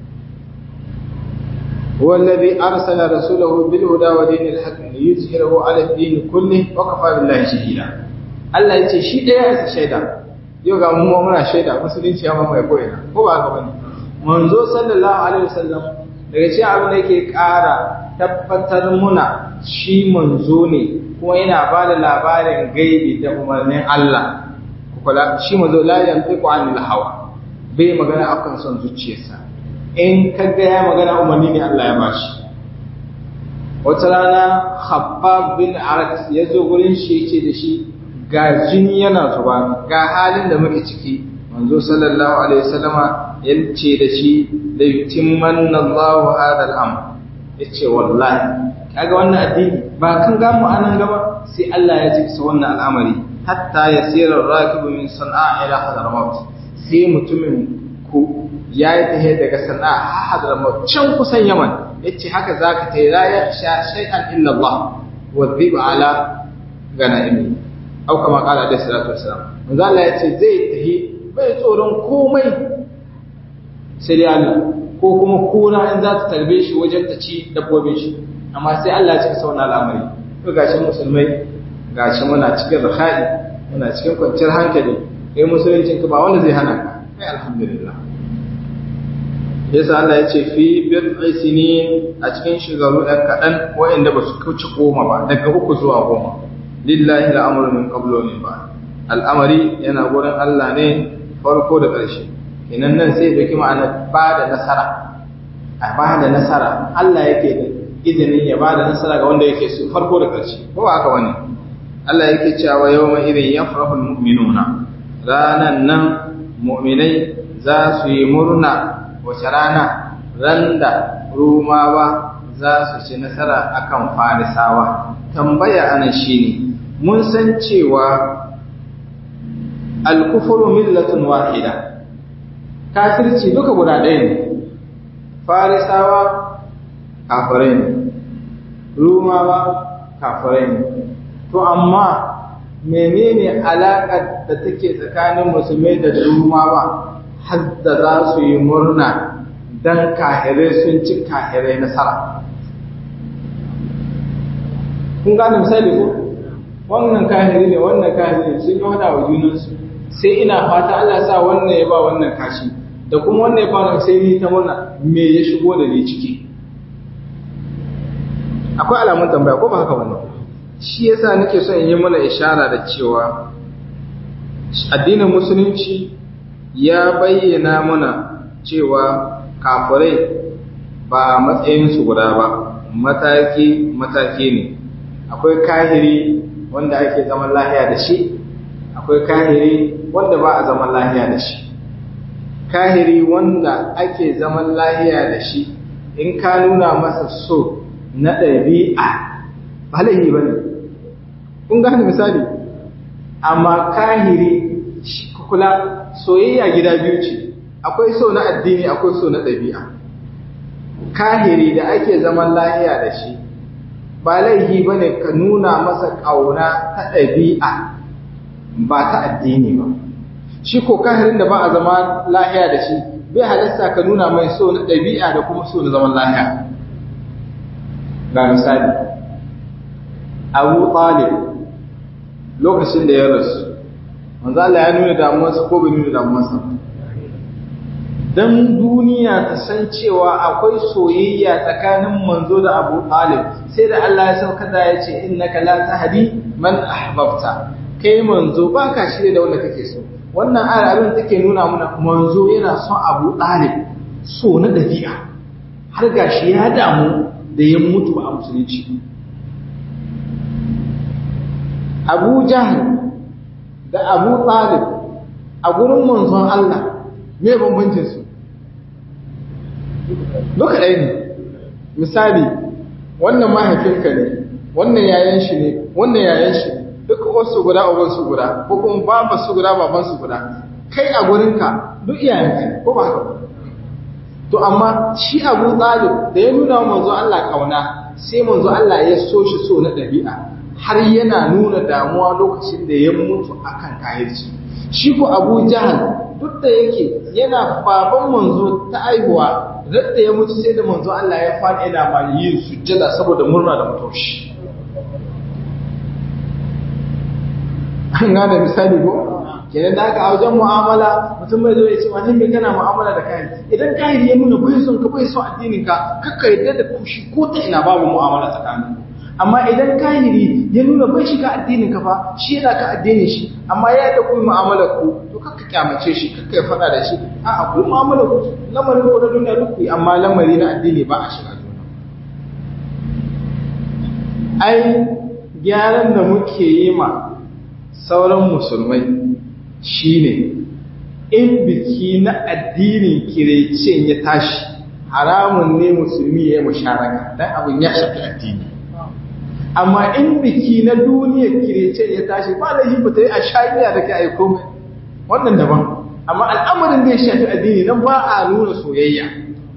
والذي أرسل رسوله بالهدى ودين الحق ليظهره على الدين كله وكفى بالله شهيدا Allah ya ce shi ɗaya ya shaida yau ga mu muna shaida musulunci ya mamaye ko ina ko ba haka bane manzo sallallahu alaihi wasallam daga cikin abin da yake ƙara tabbatar muna shi manzo ne kuma yana ba da labarin gaibi da umarnin Allah kula shi manzo la yantiqu anil hawa bai magana akan son zuciyarsa in ka ga ya magana umarni ne Allah ya bashi wata rana Khabbab bin Arat ya zo gurin shi yace da shi ga jini yana zuba ga halin da muke ciki manzo sallallahu alaihi wasallama yace da shi da yutimmanna Allahu hadha al-amr yace wallahi kaga wannan addini ba kan ga mu anan gaba sai Allah ya cika wannan al'amari hatta yasira ar-rakibu min sana'a ila hadramaut sai mutumin ku ya yi tahe daga sana'a har hadramaut can kusan Yaman yace haka zaka tayi la ya sha shay'an illa Allah wa dhiba ala ganaimi au kama kala alaihi salatu wassalam manzo Allah yace zai tahi bai tsoron komai sai dai Allah ko kuma kura in za ta tarbe shi wajen ta ci dabbobin shi amma sai Allah ya cika sauna al'amari to gashi musulmai gashi muna cikin rakhai muna cikin kwanciyar hankali kai musuluncin ka ba wanda zai hana ka kai alhamdulillah yasa Allah ya ce fi bid'i sinin a cikin shigaru ɗan kaɗan waɗanda ba su kauce goma ba daga uku zuwa goma lillahi al'amru min qablu min ba'd al'amari yana gurin Allah ne farko da ƙarshe kenan nan sai dauki ma'anar ba da nasara a ba da nasara Allah yake da izinin ya ba da nasara ga wanda yake so farko da ƙarshe ko ba haka wani Allah yake cewa yawma idin yafrahul mu'minuna ranan nan mu'minai za su yi murna wace rana ran da rumawa za su ci nasara akan farisawa tambaya anan shine mun san cewa al-kufru millatun wahida kafirci duka guda ɗaya ne farisawa kafirai ne rumawa kafirai ne to amma menene alaƙar da take tsakanin musulmai da rumawa har da za su yi murna don kahirai sun ci kahirai nasara kun gane misali ko wannan kahiri ne wannan kahiri ne sun yi wada wa junansu sai ina fata Allah sa wannan ya ba wannan kashi da kuma wannan ya ba sai ni ta murna me ya shigo da ni ciki akwai alamun tambaya ko ba haka wannan shi yasa nake son in yi mana ishara da cewa addinin musulunci ya bayyana mana cewa kafirai ba matsayinsu guda ba mataki mataki ne akwai kahiri wanda ake zaman lahiya da shi akwai kahiri wanda ba a zaman lahiya da shi kahiri wanda ake zaman lahiya da shi in ka nuna masa so na ɗabi'a ba laihi ba ne kun gane misali amma kahiri kula soyayya gida biyu ce akwai so na addini akwai so na ɗabi'a kahiri da ake zaman lahiya da shi ba laihi ba ne ka nuna masa ƙauna ta ɗabi'a ba ta addini ba shi ko kahirin da ba a zama lahiya da shi bai halasta ka nuna mai so na ɗabi'a da kuma so na zaman lahiya ga misali abu talib lokacin da ya rasu manzo Allah ya nuna damuwarsa ko bai nuna damuwarsa dan duniya ta san cewa akwai soyayya tsakanin manzo da Abu Talib sai da Allah ya sauka da ya ce innaka la tahdi man ahbabta kai manzo baka shirye da wanda kake so wannan ayar abin take nuna mana manzo yana son Abu Talib so na dabi'a har gashi ya damu da ya mutu a musulunci Abu Jahl da Abu Talib a gurin manzon Allah me bambancin su duka ɗaya ne misali wannan mahaifinka ne wannan yayan shi ne wannan yayan shi ne duka wasu guda uban su guda ko kuma baban su guda baban su guda kai a gurinka duk iyayenka ne ko ba haka to amma shi Abu Talib da ya nuna wa manzo Allah kauna sai manzo Allah ya so shi so na ɗabi'a har yana nuna damuwa lokacin da ya mutu akan kayarci shi ko Abu Jahal duk da yake yana baban manzo ta aihuwa radda ya mutu sai da manzo Allah ya faɗi yana ma yin sujjada saboda murna da mutuwar shi an gane misali ko kenan da haka a wajen mu'amala mutum bai zo ya ce wani mai kana mu'amala da kayan idan kayan ya nuna bai son ka bai son addinin ka kakka yadda da kushi ko ta ina babu mu'amala tsakanin amma idan kahiri ya nuna bai shiga addinin ka fa shi yana ka addinin shi amma ya da kuma mu'amalar ku to kakka kyamace shi kakka ya faɗa da shi a akwai mu'amalar ku lamarin ku na duniya duk amma lamari na addini ba a shiga juna ai gyaran da muke yi ma sauran musulmai shine in biki na addinin kirecen ya tashi haramun ne musulmi ya yi musharaka dan abin ya shafi addini amma in biki na duniyar kirecen ya tashi ba da yi ta yi a sha'iya da ke aiko mai wannan daban amma al'amarin da ya shafi addini nan ba a nuna soyayya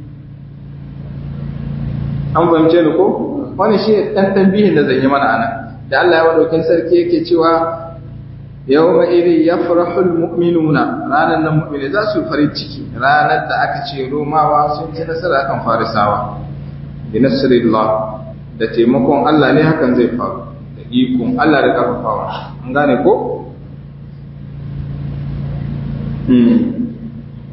an fahimce ni ko wani shi ne ɗan tambihin da zan yi mana ana da Allah ya waɗaukin sarki yake cewa yau ma iri ya farahul mu'minuna ranar nan mu'mini za su farin ciki ranar da aka ce romawa sun ci nasara kan farisawa bi nasirillah da taimakon Allah ne hakan zai faru da ikon Allah da karfafawa an gane ko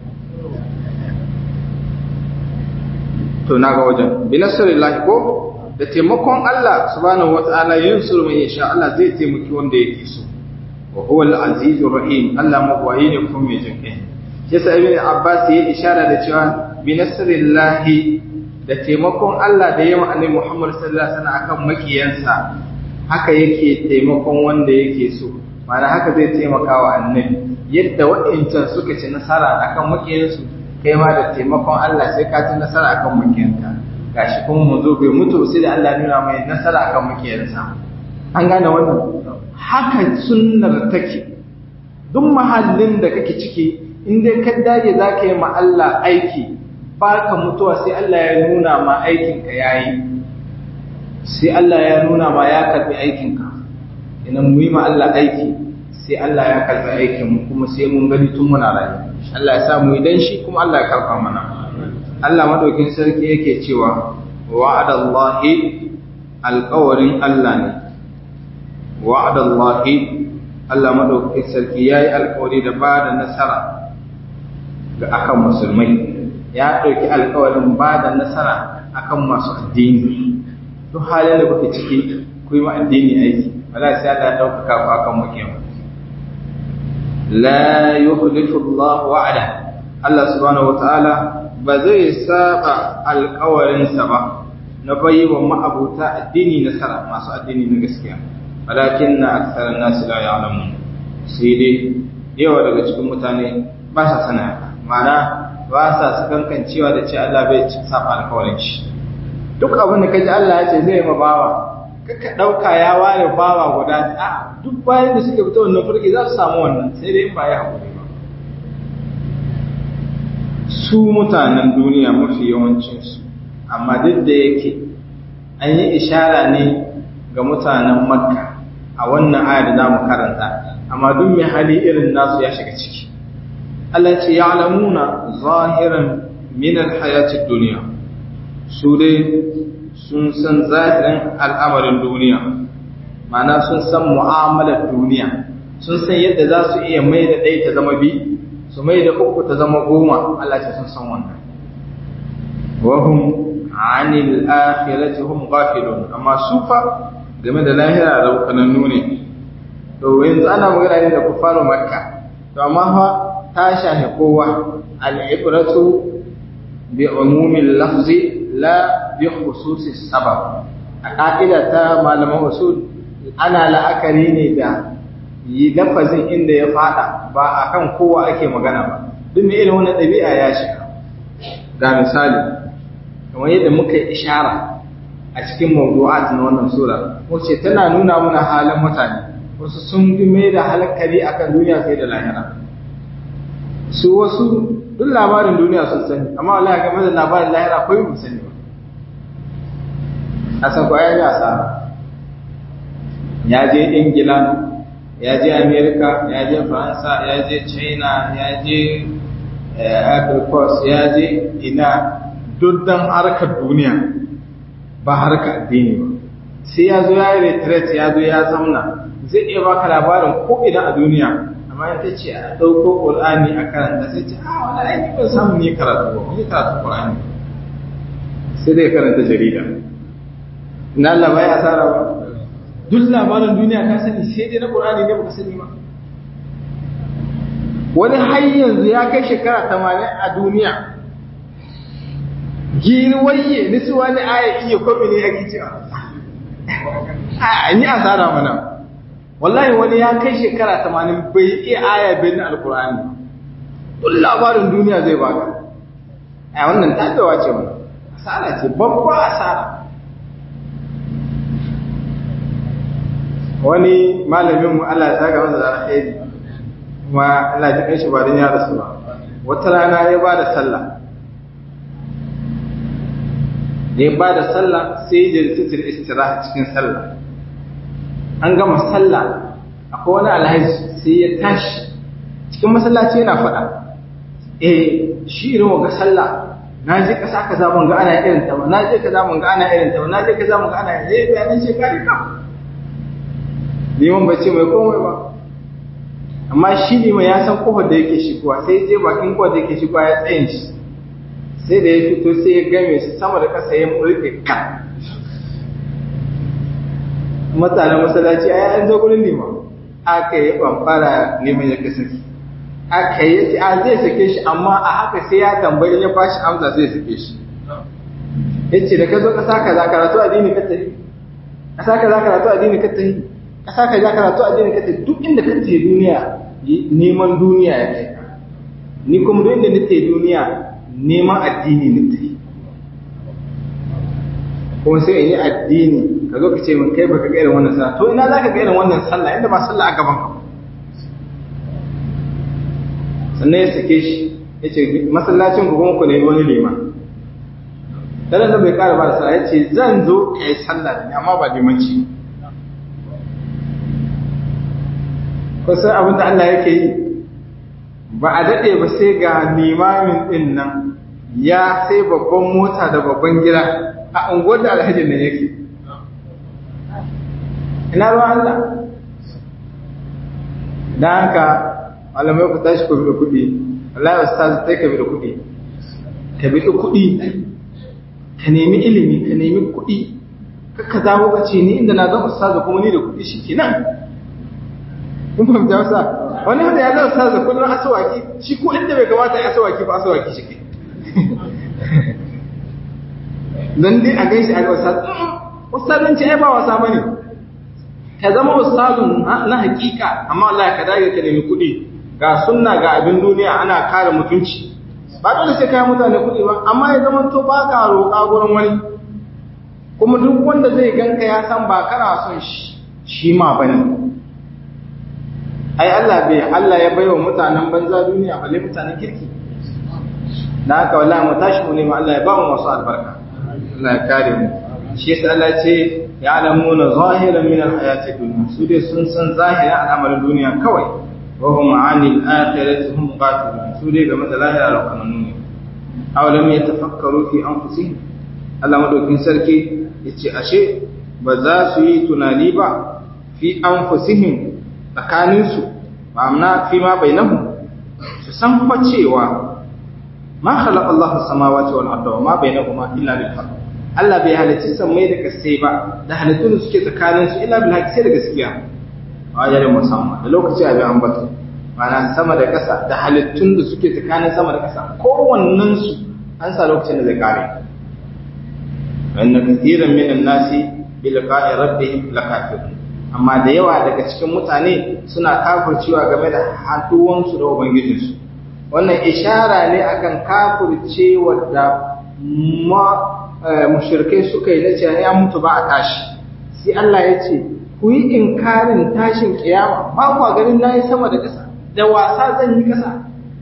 to na ga wajen bi nasarillahi ko da taimakon Allah subhanahu wata'ala yansuru man yasha Allah zai taimaki wanda yake so wa huwa al-azizur rahim Allah mabwayi ne kuma mai jinkai yasa ibn Abbas ya ishara da cewa bi nasrillahi da taimakon Allah da yawa annabi Muhammad sallallahu alaihi wasallam akan makiyansa haka yake taimakon wanda yake so mana haka zai taimaka wa annabi yadda waɗancan suka ci nasara akan makiyansu kai ma da taimakon Allah sai ka ci nasara akan makiyanka gashi kuma mu zo bai mutu sai da Allah nuna mai nasara akan makiyansa an gane wannan haka sunnar take duk mahallin da kake ciki in dai ka dage za ka yi ma Allah aiki ba ka mutuwa sai Allah ya nuna ma aikinka ya yi sai Allah ya nuna ma ya karbi aikinka idan mu yi ma Allah aiki sai Allah ya karbi aikin mu kuma sai mun gani tun muna rayu Allah ya sa mu idan shi kuma Allah ya karba mana Allah madaukin sarki yake cewa wa'adallahi alqawarin Allah ne wa'adallahi Allah madaukin sarki yayi alƙawari da ba da nasara ga akan musulmai ya ɗauki alƙawarin ba da nasara akan masu addini duk halin da kuke ciki ku yi ma addini aiki wala sai Allah ya ɗaukaka ku akan mukiyan la yukhlifu Allah wa'ada Allah subhanahu wataala ba zai saba alƙawarinsa ba na bayi wa ma'abuta addini nasara masu addini na gaskiya walakin na aksarar nasu la ya'lamun sai dai yawa daga cikin mutane ba sa sana ma'ana ba sa su kankan cewa da ce Allah bai ci saba alkawarin shi duk abin da kaji Allah ya ce zai ma bawa kaka dauka ya ware bawa guda a duk bayan da suke fita wannan furki za su samu wannan sai dai in ba ya hakuri ba su mutanen duniya mafi yawancin su amma duk da yake an yi ishara ne ga mutanen makka a wannan aya da zamu karanta amma duk mai hali irin nasu ya shiga ciki Allah ce ya'lamuna zahiran min alhayatid dunya su dai sun san zahirin al'amarin duniya ma'ana sun san mu'amalar duniya sun san yadda za su iya mai da ɗaya ta zama bi su mai da uku ta zama goma Allah ce sun san wannan wahum anil akhirati hum ghafilun amma su fa game da lahira da kanannu ne to yanzu ana magana ne da kufaru makka to amma fa ta shahi kowa al'ibratu bi umumin lafzi la bi khususi sabab a ƙa'ida ta malaman usul ana la'akari ne da yi lafazin inda ya fada ba a kan kowa ake magana ba duk mai irin wani ɗabi'a ya shiga ga misali kamar yadda muka yi ishara a cikin mawdu'at na wannan sura wacce tana nuna mana halin mutane wasu sun fi mai da halakari akan duniya sai da lahira su wasu duk labarin duniya sun sani amma wallahi game da labarin lahira akwai mu sani ba a san kwaya ya sa ya je ingila ya je america ya je faransa ya je china ya je Coast, ya je ina duk dan harkar duniya ba harkar addini ba sai ya zo ya yi retreat ya zo ya zamna zai iya baka labarin ko idan a duniya amma ya ce a ɗauko ƙul'ani a karanta sai ce a wani aiki ban samu ne karatu ba wani karatu ƙul'ani sai dai karanta jarida na Allah bai asara ba duk labarin duniya ka sani sai dai na ƙul'ani ne baka sani ba wani har yanzu ya kai shekara tamanin a duniya girwaye nisu wani aya iya kwami ne ake cewa a yi asara mana wallahi wani ya kai shekara tamanin bai iya aya bai na alkur'ani duk labarin duniya zai baka a wannan tabewa ce wani asara ce babba asara wani malamin mu Allah ya saka masa da alheri kuma Allah ya kai shi ba don ya rasu ba wata rana ya ba da sallah da ya ba da sallah sai ya jirtitir istiraha cikin sallah an gama sallah akwai wani alhaji sai ya tashi cikin masallaci yana faɗa eh shi irin wa ga sallah na je kasa kaza ban ga ana irin ta ba na je kaza ban ga ana irin ta ba na je kaza ban ga ana irin ta bayanan shekari ka liman bai ce mai komai ba amma shi ne mai ya san kofar da yake shigowa sai je bakin kofar da yake shigowa ya tsayin shi sai da ya fito sai ya game su sama da ƙasa ya mulke kan mutanen masallaci a an zo gurin liman aka yi ɓamfara neman ya kasance aka yi ce a zai sake shi amma a haka sai ya tambayi ya bashi amsa zai sake shi ya ce da ka zo ƙasa ka za karatu addini ka tafi ƙasa ka za karatu addini ka tafi ƙasa ka za karatu addini ka tafi duk inda ka tafi duniya neman duniya ya kai ni kuma duk inda nake duniya neman addini na tafi kuma sai in yi addini ka zo ka ce min kai baka ga irin wannan sallah to ina za ka ga irin wannan sallah inda ba sallah a gaban ka sannan ya sake shi ya ce masallacin ku kuma ku nemi wani liman dan da bai kara ba da sallah ya ce zan zo ka yi sallah da ni amma ba limanci kusan abin da Allah yake yi ba a daɗe ba sai ga limamin ɗin nan ya sai babban mota da babban gida a unguwar da alhajin nan yake ina ruwan Allah da haka malamai ku tashi ku bi da kuɗi Allah ya ustaz sai ka bi da kuɗi ka bi da kuɗi ka nemi ilimi ka nemi kuɗi ka zawo ka ce ni inda na zama ustaz kuma ni da kuɗi shi kenan kun fahimta wasa wani wanda ya zama ustaz kullum asawaki shi ko inda bai kamata ya asawaki ba asawaki shi ke dan dai a gaishe a ga ustaz ustazanci ai ba wasa bane ka zama ustazun na hakika amma Allah ka dage ka nemi kuɗi ga sunna ga abin duniya ana kare mutunci ba dole sai kai mutane kuɗi ba amma ya zama to ba ka roƙa gurin wani kuma duk wanda zai ganka ya san ba kana son shi shi ma bane ai Allah bai Allah ya baiwa mutanen banza duniya balle mutanen kirki da haka wallahi mu tashi mu nemi Allah ya ba mu masu albarka Allah ya kare mu shi yasa Allah ce ya alamuna zahiran min alhayati dunya su dai sun san zahirin al'amarin duniya kawai wa hum anil akhirati hum ghafilun su dai game da lahira da kuma nuni aw lam yatafakkaru fi anfusihim Allah madaukin sarki yace ashe ba za su yi tunani ba fi anfusihim tsakaninsu ma'amna fi ma bainahum su san fa cewa ma khalaqa Allahu samawati wal arda wa ma bainahuma illa bil haqq Allah bai halicci sammai da kasai ba da halittun da suke tsakanin su illa bil haqq sai da gaskiya a wajen musamman da lokaci a bayan ambata ma'ana sama da ƙasa da halittun da suke tsakanin sama da ƙasa kowannen su an sa lokacin da zai kare wa inna kathiran minan nasi bi liqa'i rabbihim lakafirun amma da yawa daga cikin mutane suna kafircewa game da haduwansu da ubangijinsu wannan ishara ne akan kafircewa da mushirkai suka yi na cewa ya mutu ba a tashi sai Allah ya ce ku yi inkarin tashin kiyama ba ku ganin nayi sama da ƙasa da wasa zan yi ƙasa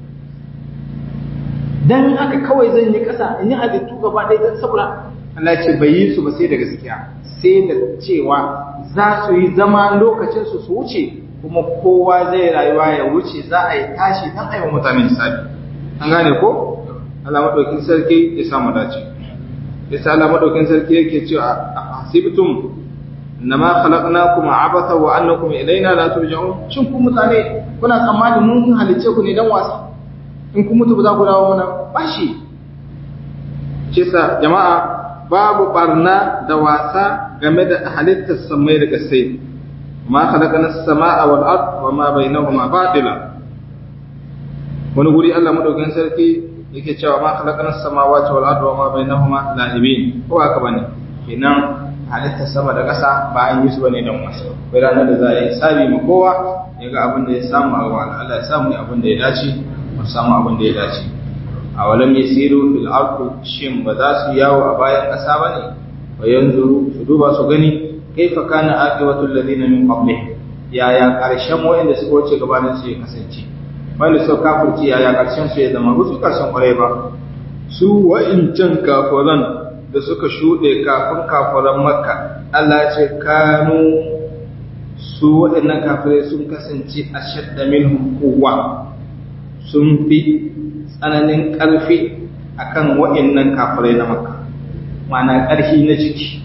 dan haka kawai zan yi ƙasa in yi halittu gaba ɗaya don saboda Allah ce bai yi su ba sai da gaskiya sai da cewa za su yi zama lokacin su su wuce kuma kowa zai rayuwa ya wuce za a yi tashi dan aiwa mutane hisabi an gane ko Allah madaukin sarki ya samu dace yasa Allah madaukin sarki yake cewa hasibtum innama khalaqnakum abatha wa annakum ilaina la turja'un shin ku mutane kuna tsammani mun halice ku ne dan wasa in kun mutu ba za ku dawo mana bashi shi jama'a babu barna da wasa game da halittar samai da kasai ma khalaqana as-samaa wal ard wa ma bainahuma batila wani guri Allah madaukakin sarki yake cewa ma khalaqana as-samawati wal ard wa ma bainahuma la'ibin ko haka bane kenan halittar sama da ƙasa ba an yi su bane dan wasa kai ranar da za a yi sabi ma kowa ya ga abin da ya samu a wa Allah ya samu abin da ya dace mu samu abin da ya dace a walam yasiru fil ardi shin ba za su yawo a bayan ƙasa ba ne wa yanzuru su duba su gani kaifa kana aqibatul ladina min qablihim yaya karshen wanda suka wuce gabanin su ya kasance wanda suka kafirci yaya karshen su ya zama ba su karshen kwarai ba su wa'incan kafiran da suka shuɗe kafin kafiran makka Allah ya ce kanu su waɗannan kafirai sun kasance a shadda minhum quwwa sun fi tsananin ƙarfi a kan waɗannan kafirai na maka mana ƙarfi na jiki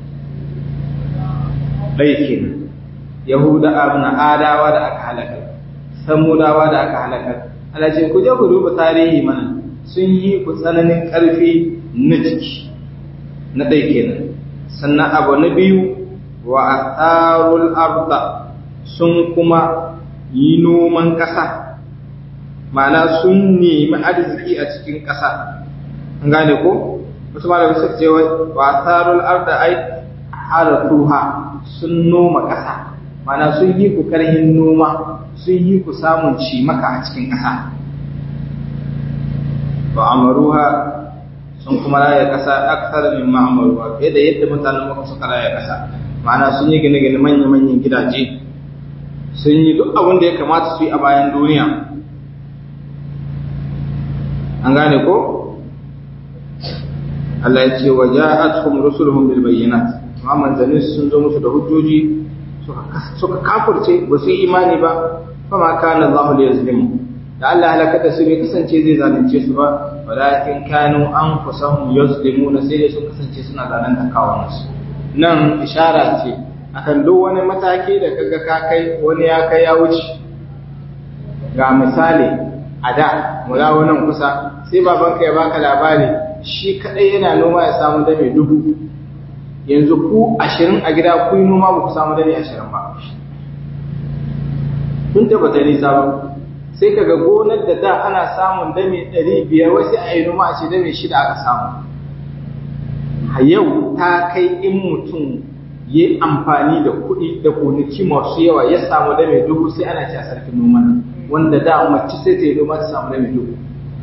ɗaikin yahuda na adawa da aka halakar samudawa da aka halakar alace ku je ku duba tarihi mana sun yi ku tsananin ƙarfi na jiki na ɗai kenan sannan abu na biyu wa atharul arda sun kuma yi noman ƙasa ma'ana sun nemi arziki a cikin ƙasa an gane ko wasu malamai suka ce wa atharul arda ai haratuha sun noma ƙasa ma'ana sun yi ku karhin noma sun yi ku samun cimaka a cikin ƙasa ba amaruha sun kuma raya ƙasa aksar min ma'amaruha fiye da yadda mutanen maka suka raya ƙasa ma'ana sun yi gine-gine manya-manyan gidaje sun yi duk abin da ya kamata su yi a bayan duniya an gane ko Allah ya ce wa ja'atuhum rusuluhum bil bayyinat amma manzanni sun zo musu da hujjoji suka kafirce ba su yi imani ba fa ma kana Allah li yazlimu da Allah halaka da su bai kasance zai zalunce su ba walakin kanu anfusahum yazlimuna sai dai sun kasance suna zalunta kawunansu nan ishara ce akan duk wani mataki da kaga ka kai wani ya kai ya wuce ga misali a da mu dawo nan kusa sai babanka ya baka labari shi kadai yana noma ya samu dame dubu yanzu ku ashirin a gida ku yi noma ba ku samu dame ashirin ba kun tabbata nisa ba sai kaga gonar da da ana samun dame ɗari biyar wasu a yi noma a ce dame shida aka samu a yau ta kai in mutum yi amfani da kuɗi da gonaki masu yawa ya samu da mai dubu sai ana ci a sarkin noma wanda da mace sai ta yi noma ta samu da mai dubu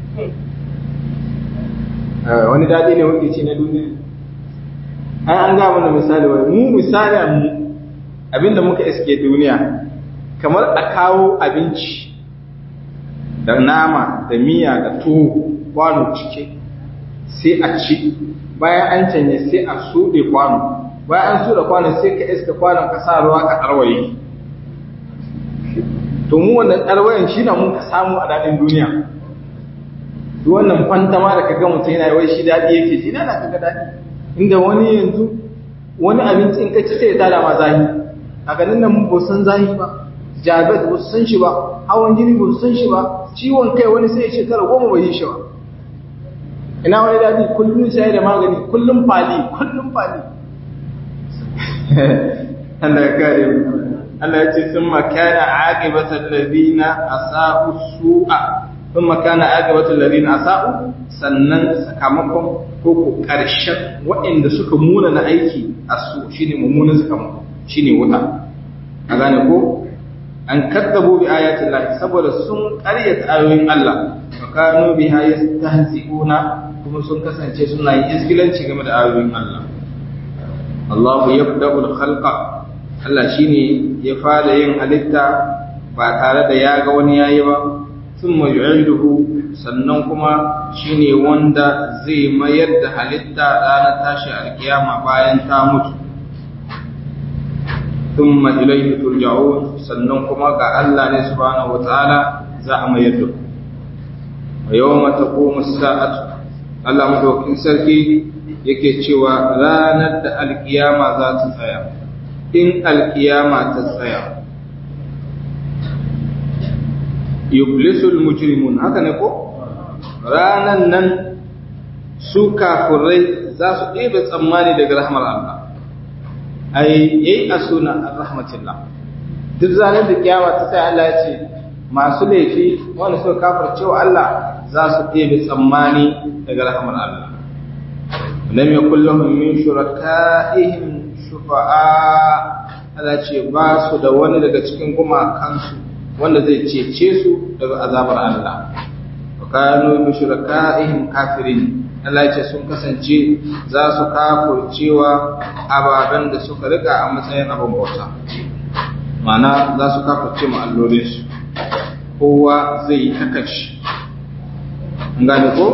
wani daɗi ne wanda ce na duniya ai an ga mana misali wai mu misali mu abinda muka iske duniya kamar a kawo abinci da nama da miya da tuwo kwano cike sai a ci bayan an canye sai a suɗe kwano bayan an tura kwanon sai ka iska kwanon ka sa ruwa ka ɗarwaye to mu wannan ɗarwayen shi na mun ka samu a daɗin duniya duk wannan fantama da ka ga mutum yana wai shi daɗi yake ji na ka ga daɗi inda wani yanzu wani abinci in ka ci sai ya tada ma zahi a ganin nan ba san zahi ba jabet ba su san shi ba hawan jini ba su san shi ba ciwon kai wani sai ya shekara goma bai yi shi ba ina wani daɗi kullum sai da magani kullum fali kullum fali Allah ya kare mu Allah ya ce sun makana aqibatul ladina asa'u su'a sun makana aqibatul ladina asa'u sannan sakamakon ko ko karshen waɗanda suka muna na aiki asu shine mummunan sakamako shine wuta a gane ko an kaddabu bi ayatin Allah saboda sun ƙaryata ayoyin Allah wa kanu biha yastahzi'una kuma sun kasance suna yin iskilanci game da ayoyin Allah Allah yabda'ul khalqa Allah shine ya fara yin halitta ba tare da ya ga wani yayi ba thumma yu'iduhu sannan kuma shine wanda zai mayar da halitta ranar tashi alkiyama bayan ta mutu thumma ilayhi turja'un sannan kuma ga Allah ne subhanahu wataala za a mayar da ku wa yawma taqumu as-sa'atu Allah madaukin sarki yake cewa ranar da alkiyama za ta tsaya in alkiyama ta tsaya yublisul mujrimun haka ne ko ranan nan su kafirai za su ɗebe tsammani daga rahmar Allah ai yayi asuna rahmatillah duk zanen da kiyama ta tsaya Allah ya ce masu laifi wanda suka kafirce wa Allah za su ɗebe tsammani daga rahmar Allah lam yakul lahum min shuraka'ihim shufa'a Allah ce ba su da wani daga cikin gumakansu wanda zai cece su daga azabar Allah wa kanu bi shuraka'ihim kafirin Allah ce sun kasance za su kafurcewa ababen da suka rika a matsayin abin bauta ma'ana za su kafurce ma allolinsu kowa zai yi takashi an gane ko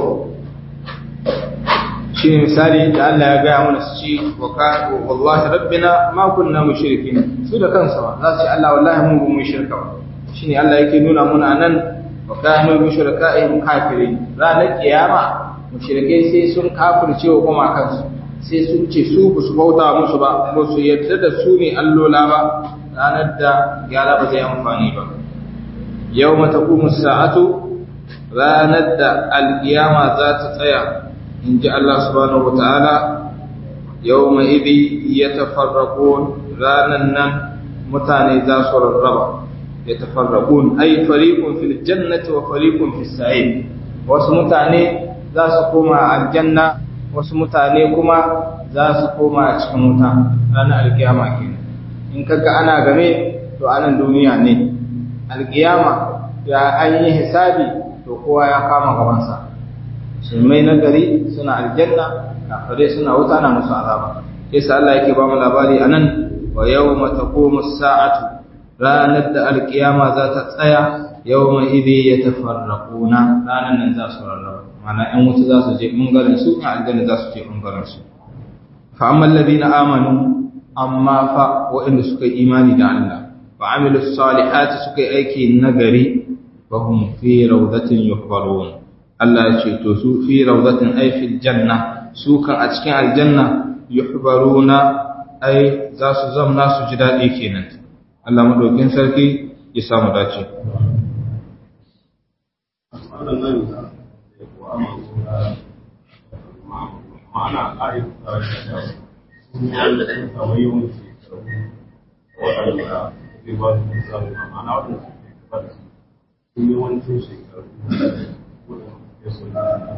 shi ne misali da Allah ya gaya mana su ci wa wallahi rabbina ma kunna mushrikin su da kansa ba za su ce Allah wallahi mun ba mu shirka ba shine Allah yake nuna muna nan wa kanu mushrika'in kafirin ranar kiyama mushrikai sai sun kafirce wa kuma kansu sai sun ce su ba su bauta musu ba ba su yarda da su ne allola ba ranar da gyara ba zai amfani ba yawma taqumu sa'atu ranar da alkiyama za ta tsaya in ji Allah subhanahu wa ta'ala yau mai ibi ya tafarraƙo ranan nan mutane za su rarraba ya tafarraqun ay fariqun fil jannati wa fariqun fis sa'id wasu mutane za su koma aljanna wasu mutane kuma za su koma a cikin wuta ranar alkiyama kenan in kaga ana game to anan duniya ne alkiyama ya an yi hisabi to kowa ya kama gabansa musulmai na gari suna aljanna kafirai suna wuta na musu azaba yasa Allah yake ba mu labari anan wa yawma taqumu as-sa'atu ranar da alkiyama za ta tsaya yawma idhi yatafarraquna ranar nan za su rarraba mana ɗan wuta za su je bangaren su ɗan aljanna za su je bangaren su fa amma alladhina amanu amma fa waɗanda suka yi imani da Allah wa amilu salihati suka yi aiki nagari fa hum fi rawdatin yuhbarun Allah ya ce to su fi rawdatin ay fil janna su kan a cikin aljanna yuhbaruna ai za su zamna su ji daɗi kenan Allah madaukin sarki ya samu dace ma'ana ƙa'ida da kamar yawan shekaru waɗanda zai ba su samu ma'ana waɗanda suke ba da su yawancin shekaru waɗanda suke so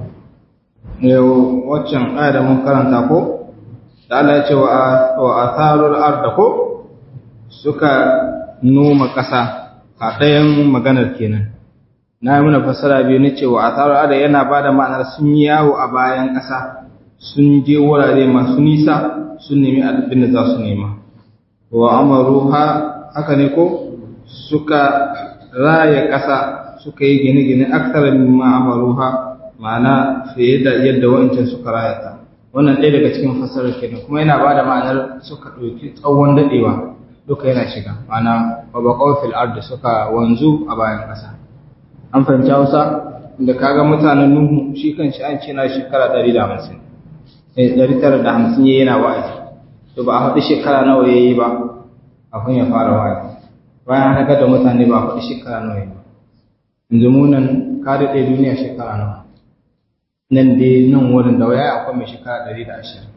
yau waccan aya da mun karanta ko da Allah ya ce wa atharul arda ko suka noma ƙasa a ɗayan maganar kenan na yi muna fassara biyu na cewa atharul arda yana ba da ma'anar sun yi yawo a bayan ƙasa sun je wurare masu nisa sun nemi abin da za su nema wa amaru haka ne ko suka raya ƙasa suka yi gine-gine aksarar mimma amaruha ma'ana fiye da yadda wancan suka rayata wannan ɗaya daga cikin fasarar kenan kuma yana ba da ma'anar suka ɗauki tsawon daɗewa duka yana shiga ma'ana babakon fil ardi suka wanzu a bayan ƙasa an fahimci hausa da kaga mutanen nuhu shi kan shi an ce na shekara ɗari da hamsin ɗari tara da hamsin ya yana wa'azi to ba a faɗi shekara nawa ya yi ba kafin ya fara wa'azi bayan haka da mutane ba a faɗi shekara nawa ya yi ba yanzu mu nan ka daɗe duniya shekara nawa nan dai nan wurin da waya akwai mai shekara ɗari da ashirin.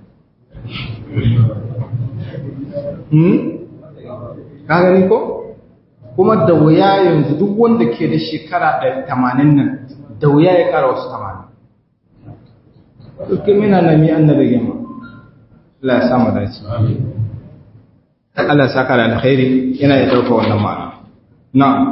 Ka gani ko? Kuma da wuya yanzu duk wanda ke da shekara ɗari tamanin nan da wuya ya ƙara wasu tamanin. Dukkan mina na mi an na rage ma. Allah ya samu dace. Allah ya saka da alkhairi yana ya ɗauka wannan ma'ana. Na'am.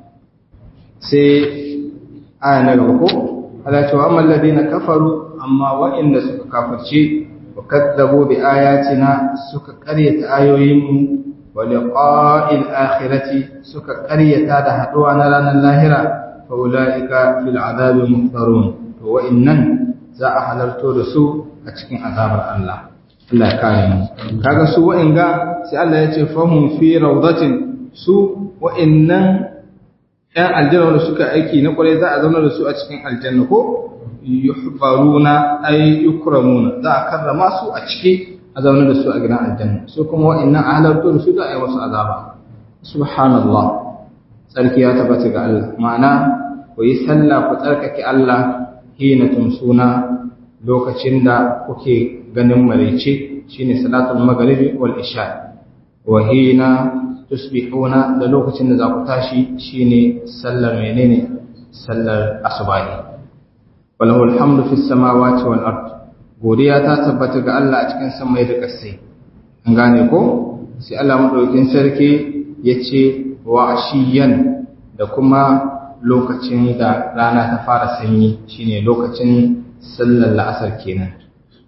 Sai aya na gaba ko? ala cewa amma alladhina kafaru amma wa'inda suka kafirce wa kadzabu bi ayatina suka qaryata ayoyinmu wa liqa'il akhirati suka qaryata da haduwa na ranar lahira fa ulaika fil azabi muhtarun to wa'innan za a halarto da su a cikin azabar Allah Allah ya kare mu kaga su wa'inga sai Allah ya ce fahum fi rawdatin su wa'innan ‘yan aljanna da suka aiki na ƙwarai za a zauna da su a cikin aljanna ko yuhbaruna ay yukramuna za a karrama su a ciki a zauna da su a gidan aljanna su kuma wa'annan halartu da su za a yi wasu azaba subhanallah tsarki ya tabbata ga Allah ma'ana ku yi sallah ku tsarkake Allah hina tumsuna lokacin da kuke ganin maraice shine salatul maghribi wal isha wa hina tusbihuna da lokacin da za ku tashi shine sallar menene sallar asubahi walahu alhamdu fis samawati wal ard godiya ta tabbata ga Allah a cikin samai da ƙasai an gane ko sai Allah madaukakin sarki yace wa ashiyan da kuma lokacin da rana ta fara sanyi shine lokacin sallar la'asar kenan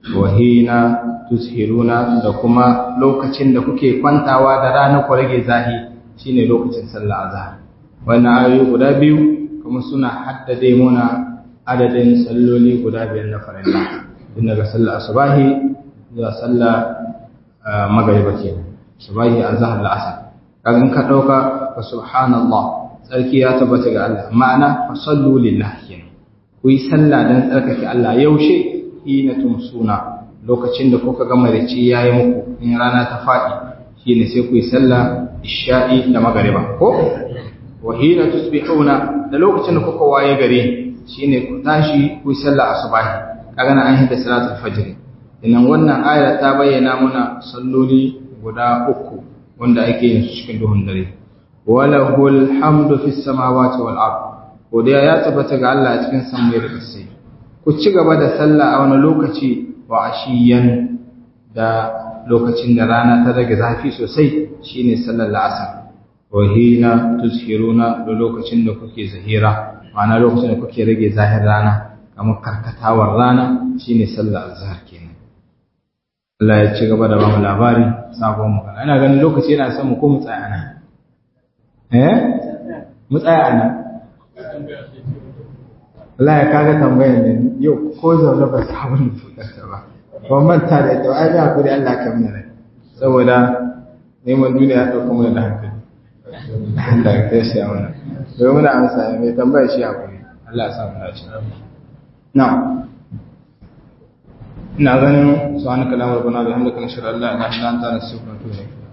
wahina tushiruna da kuma lokacin da kuke kwantawa da rana ku rage zahi shine lokacin sallar azhar wannan ayoyi guda biyu kuma suna haddade muna adadin salloli guda biyar na farilla tun daga sallar asubahi zuwa sallar magariba kenan subahi azhar la'asar kaga in ka dauka fa subhanallah tsarki ya tabbata ga Allah ma'ana fa sallu lillahi kenan ku yi sallah dan tsarkake Allah yaushe hina tumsuna lokacin da kuka gama da ci yayi muku in rana ta faɗi shine sai ku yi sallah isha'i da magariba ko wa hina tusbihuna da lokacin da kuka waye gare shine ku tashi ku yi sallah asubahi kaga na an hida salatul fajr idan wannan aya ta bayyana muna salloli guda uku wanda ake yin su cikin duhun dare walahul hamdu fis samawati wal ard godiya ya tabbata ga Allah a cikin samai da ƙasai ku ci gaba da sallah a wani lokaci wa ashiyan da lokacin da rana ta rage zafi sosai shine sallar la'asar wa hina tuzhiruna da lokacin da kuke zahira ma'ana lokacin da kuke rage zahir rana kamar karkatawar rana shine sallar azhar kenan Allah ya ci gaba da ba mu labari sabon magana ina ganin lokaci yana son mu ko mu tsaya nan eh mu tsaya nan Allah ya kaga tambayar ne yau ko zaune ba sabon fukarta ba ban manta da ita ai da hakuri Allah ka mana rai saboda neman duniya ya dauka mana da hankali Allah ya kai shi mana domin muna amsa mai tambaya shi hakuri Allah ya sa mu dace na'am ina ganin subhanaka allahumma rabbana bihamdika nashhadu an la ilaha illa anta nastaghfiruka wa natubu ilayk